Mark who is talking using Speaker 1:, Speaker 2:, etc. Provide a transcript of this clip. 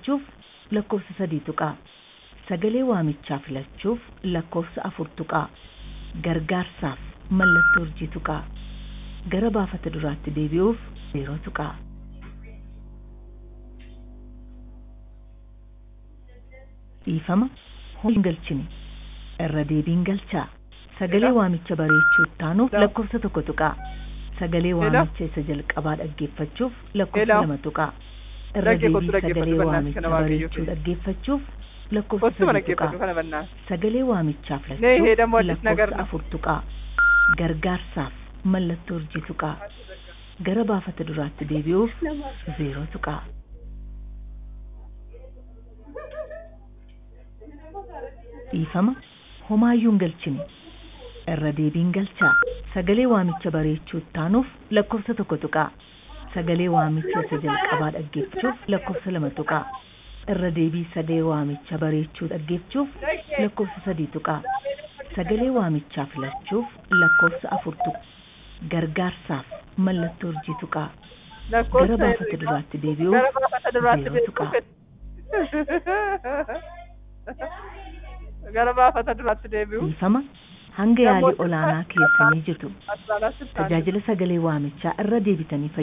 Speaker 1: filachuuf lakkoofsa sadii tuqaa. Sagalee waamichaa filachuuf lakkoofsa afur tuqaa. Gargaarsaaf mallattoo urjii tuqaa. Gara baafata duraatti deebi'uuf zeeroo tuqaa. Dhiifama hin galchine irra deebiin galchaa. Sagalee waamicha bareechuu ittaanuuf lakkoofsa tokko tuqaa. Sagalee waamicha isa jalqabaa dhaggeeffachuuf lakkoofsa lama tuqaa. Irra deebii sagalee waamicha bareechuu dhaggeeffachuuf lakkoofsa sadii tuqaa. Sagalee waamichaa filachuuf lakkoofsa afur tuqaa. Gargaarsaaf mallattoo urjii tuqaa. Gara baafata duraatti deebi'uuf zeeroo tuqaa. Dhiifama homaayyuu hin galchine irra deebiin galchaa. Sagalee waamicha bareechuu ittaanuuf lakkoofsa tokko tuqaa. Sagalee waamicha isa jalqabaa dhaggeeffachuuf lakkoofsa lama tuqaa. Irra deebii sagalee waamicha bareechuu dhaggeeffachuuf lakkoofsa sadii tuqaa. Sagalee waamichaa filachuuf lakkoofsa afur tuqaa. Gargaarsaaf mallattoo urjii tuqaa. Gara baafata duraatti deebi'uuf zeeroo tuqaa.
Speaker 2: Gara baafata duraatti deebi'u.
Speaker 1: Dhiifama hanga yaalii olaanaa keessanii jirtu. Tajaajila sagalee waamichaa irra deebitanii